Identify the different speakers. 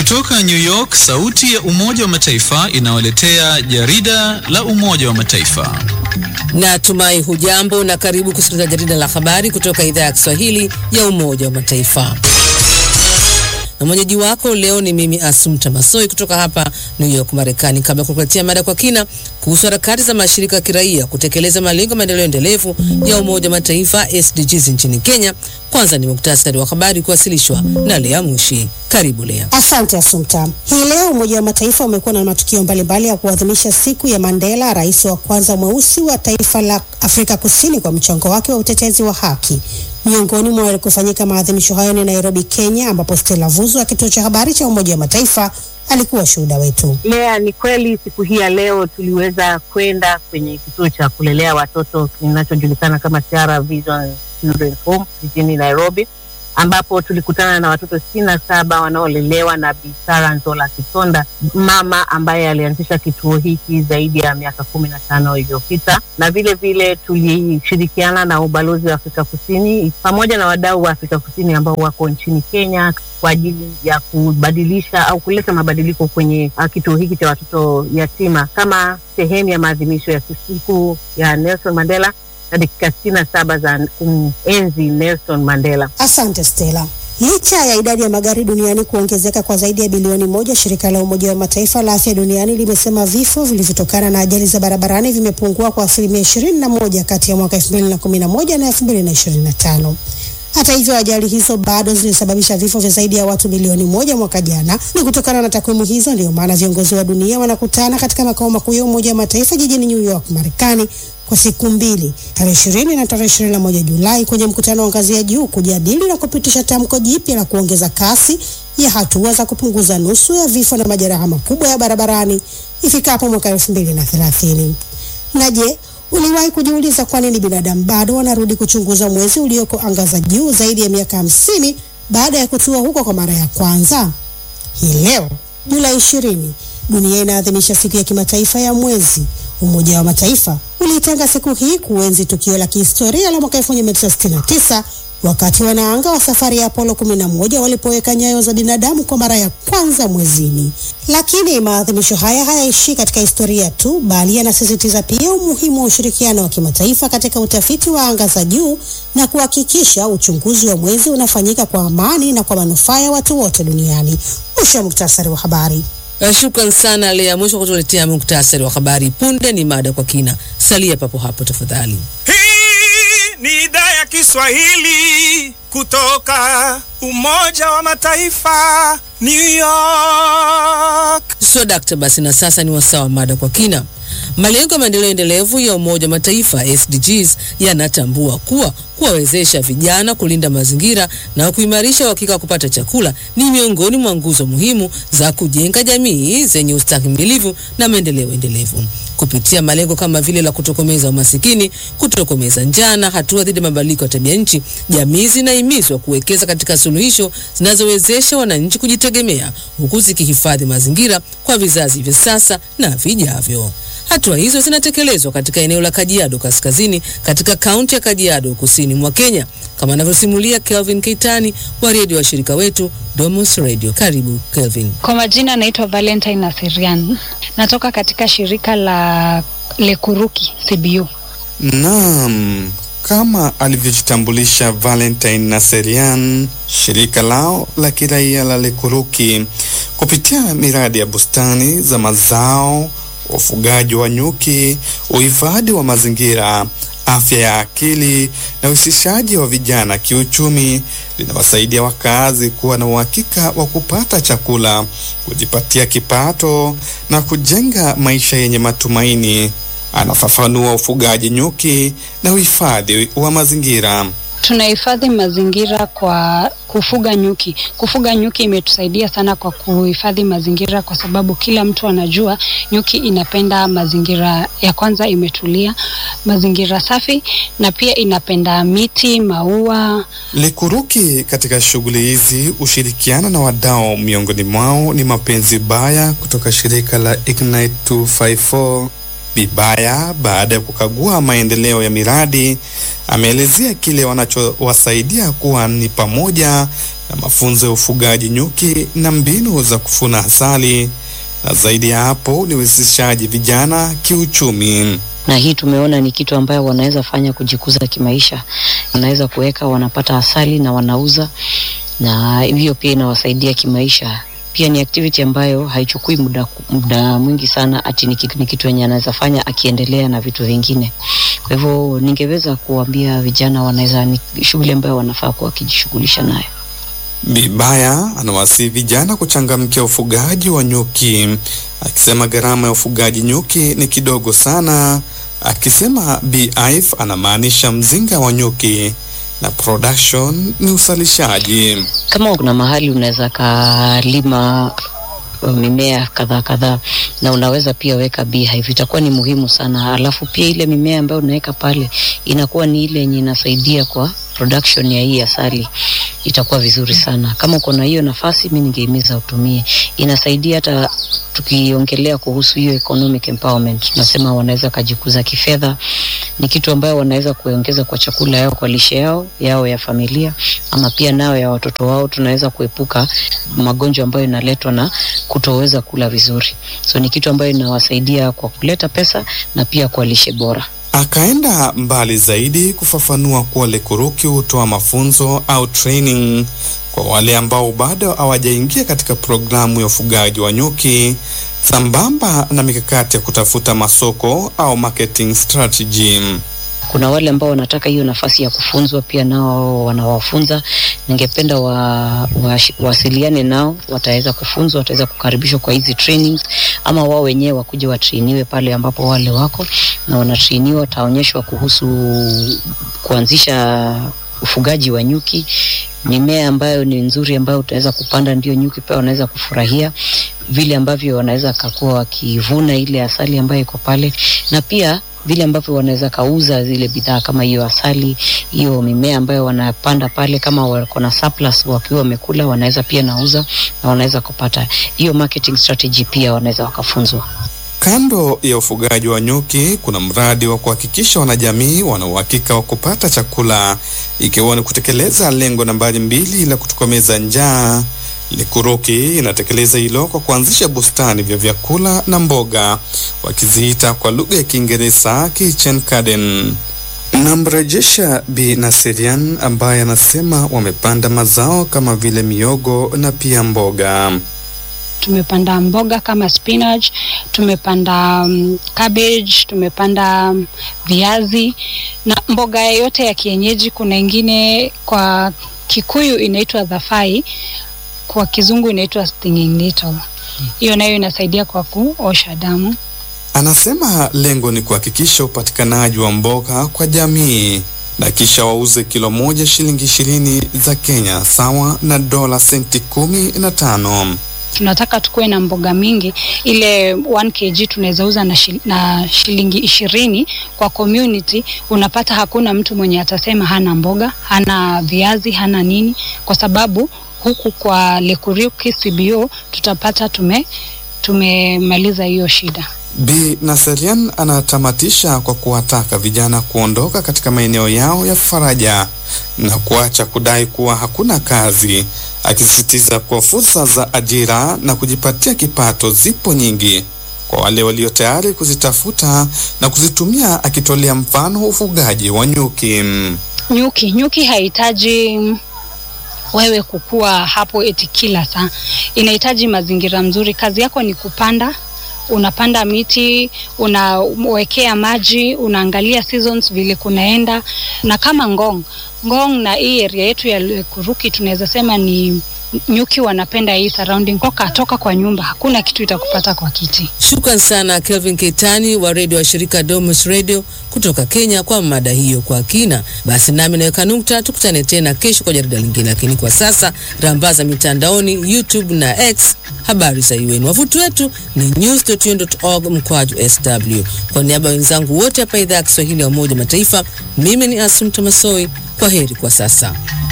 Speaker 1: Kutoka New York, sauti ya Umoja wa Mataifa inawaletea jarida la Umoja wa Mataifa.
Speaker 2: Natumai hujambo na karibu kusikiliza jarida la habari kutoka idhaa ya Kiswahili ya Umoja wa Mataifa. Na mwenyeji wako leo ni mimi Asumta Masoi kutoka hapa New York, Marekani. Kabla ya kukuletea mada kwa kina kuhusu harakati za mashirika ya kiraia kutekeleza malengo ya maendeleo endelevu ya Umoja wa Mataifa SDGs nchini Kenya, kwanza ni muktasari wa habari kuwasilishwa na Lea Mushi. Karibu Lea.
Speaker 3: Asante Asumta. Hii leo Umoja wa Mataifa umekuwa na matukio mbalimbali ya kuadhimisha siku ya Mandela, rais wa kwanza mweusi wa taifa la Afrika Kusini, kwa mchango wake wa utetezi wa haki. Miongoni mwa walikufanyika maadhimisho hayo ni Nairobi, Kenya, ambapo Stella Vuzo wa kituo cha habari cha Umoja wa Mataifa alikuwa shuhuda wetu.
Speaker 4: Lea, ni kweli siku hii ya leo tuliweza kwenda kwenye kituo cha kulelea watoto kinachojulikana kama Tiara Vision Children's Home jijini Nairobi, ambapo tulikutana na watoto sitini na saba wanaolelewa na Bi Sara Nzola Kitonda, mama ambaye alianzisha kituo hiki zaidi ya miaka kumi na tano iliyopita, na vile vile tulishirikiana na ubalozi wa Afrika Kusini pamoja na wadau wa Afrika Kusini ambao wako nchini Kenya kwa ajili ya kubadilisha au kuleta mabadiliko kwenye uh, kituo hiki cha watoto yatima kama sehemu ya maadhimisho ya siku ya Nelson Mandela na dakika sitini na saba za kumenzi Nelson Mandela.
Speaker 3: Asante Stella. Licha ya idadi ya magari duniani kuongezeka kwa zaidi ya bilioni moja, shirika la Umoja wa Mataifa la afya duniani limesema vifo vilivyotokana na ajali za barabarani vimepungua kwa asilimia ishirini na moja kati ya mwaka elfu mbili na kumi na moja na elfu mbili na ishirini na tano. Hata hivyo ajali hizo bado zilisababisha vifo vya zaidi ya watu milioni moja mwaka jana. Ni kutokana na takwimu hizo ndio maana viongozi wa dunia wanakutana katika makao makuu ya Umoja wa Mataifa jijini New York, Marekani kwa siku mbili, tarehe ishirini na tarehe ishirini na moja Julai kwenye mkutano wa ngazi ya juu kujadili na kupitisha tamko jipya la kuongeza kasi ya hatua za kupunguza nusu ya vifo na majeraha makubwa ya barabarani ifikapo mwaka elfu mbili na thelathini. Na je, Uliwahi kujiuliza kwa nini binadamu bado wanarudi kuchunguza mwezi ulioko anga za juu zaidi ya miaka hamsini baada ya kutua huko kwa mara ya kwanza? Hii leo Julai ishirini, dunia inaadhimisha siku ya kimataifa ya mwezi. Umoja wa Mataifa uliitenga siku hii kuenzi tukio la kihistoria la mwaka 1969 wakati wanaanga wa safari ya Apollo 11 walipoweka nyayo za binadamu kwa mara ya kwanza mwezini. Lakini maadhimisho haya hayaishi katika historia tu, bali yanasisitiza pia umuhimu wa ushirikiano wa kimataifa katika utafiti wa anga za juu na kuhakikisha uchunguzi wa mwezi unafanyika kwa amani na kwa manufaa ya watu wote duniani. Mwisho wa muktasari wa habari.
Speaker 2: Shukran sana Lea Mwisho kutuletea muktasari wa habari. Punde ni mada kwa kina, salia papo hapo tafadhali.
Speaker 5: Ni idhaa ya Kiswahili kutoka Umoja wa Mataifa, New York.
Speaker 2: So dakta, basi na sasa ni wasaa wa mada kwa kina. Malengo ya maendeleo endelevu ya Umoja wa Mataifa SDGs yanatambua kuwa kuwawezesha vijana kulinda mazingira na kuimarisha uhakika wa kupata chakula ni miongoni mwa nguzo muhimu za kujenga jamii zenye ustahimilivu na maendeleo endelevu kupitia malengo kama vile la kutokomeza umasikini, kutokomeza njaa na hatua dhidi ya mabadiliko ya tabia nchi. Jamii zinahimizwa kuwekeza katika suluhisho zinazowezesha wananchi kujitegemea huku zikihifadhi mazingira kwa vizazi vya sasa na vijavyo. Hatua hizo zinatekelezwa katika eneo la Kajiado Kaskazini katika kaunti ya Kajiado kusini mwa Kenya, kama anavyosimulia Kelvin Keitani wa redio wa shirika wetu Domus Radio. Karibu Kelvin.
Speaker 6: Kwa majina naitwa Valentine Nasirian, natoka katika shirika la Lekuruki CBU.
Speaker 7: Naam, kama alivyojitambulisha Valentine Naserian, shirika lao la kiraia la Lekuruki kupitia miradi ya bustani za mazao, ufugaji wa nyuki, uhifadhi wa mazingira, afya ya akili na uhusishaji wa vijana kiuchumi, linawasaidia wakazi kuwa na uhakika wa kupata chakula, kujipatia kipato na kujenga maisha yenye matumaini. Anafafanua ufugaji nyuki na uhifadhi wa mazingira.
Speaker 6: Tunahifadhi mazingira kwa kufuga nyuki. Kufuga nyuki imetusaidia sana kwa kuhifadhi mazingira, kwa sababu kila mtu anajua nyuki inapenda mazingira ya kwanza, imetulia, mazingira safi, na pia inapenda miti, maua.
Speaker 7: Lekuruki katika shughuli hizi hushirikiana na wadau, miongoni mwao ni Mapenzi Baya kutoka shirika la Ignite 254 Bibaya baada ya kukagua maendeleo ya miradi ameelezea kile wanachowasaidia kuwa ni pamoja na mafunzo ya ufugaji nyuki na mbinu za kufuna asali, na zaidi ya hapo ni uwezeshaji vijana kiuchumi.
Speaker 8: na hii tumeona ni kitu ambayo wanaweza fanya kujikuza kimaisha. Wanaweza kuweka, wanapata asali na wanauza, na hiyo pia inawasaidia kimaisha. Pia ni activity ambayo haichukui muda, muda mwingi sana, ati ni kitu, ni kitu yenye anaweza fanya akiendelea na vitu vingine. Kwa hivyo ningeweza kuambia vijana wanaweza, ni shughuli ambayo wanafaa kuwa wakijishughulisha nayo.
Speaker 7: Bibaya anawasihi vijana kuchangamkia ufugaji wa nyuki, akisema gharama ya ufugaji nyuki ni kidogo sana, akisema beehive anamaanisha mzinga wa nyuki na production ni usalishaji.
Speaker 8: kama kuna mahali unaweza kalima uh, mimea kadhaa kadhaa na unaweza pia weka beehive, itakuwa ni muhimu sana. Alafu pia ile mimea ambayo unaweka pale inakuwa ni ile yenye inasaidia kwa production ya hii asali, itakuwa vizuri sana. Kama uko na hiyo nafasi, mi ningehimiza utumie, inasaidia hata tukiongelea kuhusu hiyo economic empowerment, tunasema wanaweza kajikuza kifedha, ni kitu ambayo wanaweza kuongeza kwa chakula yao, kwa lishe yao yao ya familia, ama pia nao ya watoto wao. Tunaweza kuepuka magonjwa ambayo inaletwa na kutoweza kula vizuri, so ni kitu ambayo inawasaidia kwa kuleta pesa na pia kwa lishe bora.
Speaker 7: Akaenda mbali zaidi kufafanua kuwa Lekuruki hutoa mafunzo au training kwa wale ambao bado hawajaingia katika programu ya ufugaji wa nyuki sambamba na mikakati ya kutafuta masoko au marketing strategy.
Speaker 8: kuna wale ambao wanataka hiyo nafasi ya kufunzwa pia nao wanawafunza. Ningependa wa, wa, wasiliane nao, wataweza kufunzwa, wataweza kukaribishwa kwa hizi trainings, ama wao wenyewe wakuja watrainiwe pale ambapo wale wako na wanatrainiwa, wataonyeshwa kuhusu kuanzisha ufugaji wa nyuki, mimea ambayo ni nzuri ambayo utaweza kupanda, ndio nyuki pia wanaweza kufurahia vile ambavyo wanaweza kakuwa wakivuna ile asali ambayo iko pale, na pia vile ambavyo wanaweza kauza zile bidhaa kama hiyo asali, hiyo mimea ambayo wanapanda pale, kama wako na surplus wakiwa wamekula, wanaweza pia nauza na wanaweza kupata hiyo marketing strategy, pia wanaweza wakafunzwa.
Speaker 7: Kando ya ufugaji wa nyuki, kuna mradi wa kuhakikisha wanajamii wana uhakika wa kupata chakula, ikiwa ni kutekeleza lengo nambari mbili la kutokomeza njaa. Likuruki inatekeleza hilo kwa kuanzisha bustani vya vyakula na mboga, wakiziita kwa lugha ya Kiingereza kitchen garden. Namrejesha Bi Nasirian ambaye anasema wamepanda mazao kama vile miogo na pia mboga.
Speaker 6: tumepanda mboga kama spinach, tumepanda um, cabbage, tumepanda um, viazi na mboga yote ya kienyeji. Kuna ingine kwa Kikuyu inaitwa dhafai, kwa Kizungu inaitwa stinging nettle. Hiyo nayo inasaidia kwa kuosha damu.
Speaker 7: Anasema lengo ni kuhakikisha upatikanaji wa mboga kwa jamii na kisha wauze kilo moja shilingi ishirini za Kenya sawa na dola senti kumi na tano.
Speaker 6: tunataka tukuwe na mboga mingi, ile 1 kg tunaweza uza na, shil, na shilingi ishirini kwa community. Unapata hakuna mtu mwenye atasema hana mboga, hana viazi, hana nini, kwa sababu huku kwa Lekuruki CBO tutapata tume tumemaliza hiyo shida.
Speaker 7: Bi Naserian anatamatisha kwa kuwataka vijana kuondoka katika maeneo yao ya faraja na kuacha kudai kuwa hakuna kazi, akisisitiza kuwa fursa za ajira na kujipatia kipato zipo nyingi kwa wale walio tayari kuzitafuta na kuzitumia, akitolea mfano ufugaji wa nyuki.
Speaker 6: Nyuki nyuki hahitaji wewe kukua hapo eti kila saa, inahitaji mazingira mzuri. Kazi yako ni kupanda unapanda miti, unawekea maji, unaangalia seasons vile kunaenda. Na kama Ngong Ngong na hii area yetu ya Lekuruki tunaweza sema ni nyuki wanapenda hii surrounding. Toka toka kwa nyumba, hakuna kitu itakupata kwa kiti.
Speaker 2: Shukran sana Kelvin Keitani wa redio wa shirika Domus Radio kutoka Kenya kwa mada hiyo kwa kina. Basi nami naweka nukta, tukutane tena kesho kwa jarida lingine, lakini kwa sasa rambaza mitandaoni YouTube na X habari za UN. Wavuti wetu ni news.un.org mkwaju sw. Kwa niaba ya wenzangu wote hapa idhaa ya Kiswahili ya Umoja Mataifa, mimi ni Asum Tomasoi. Kwa heri kwa sasa.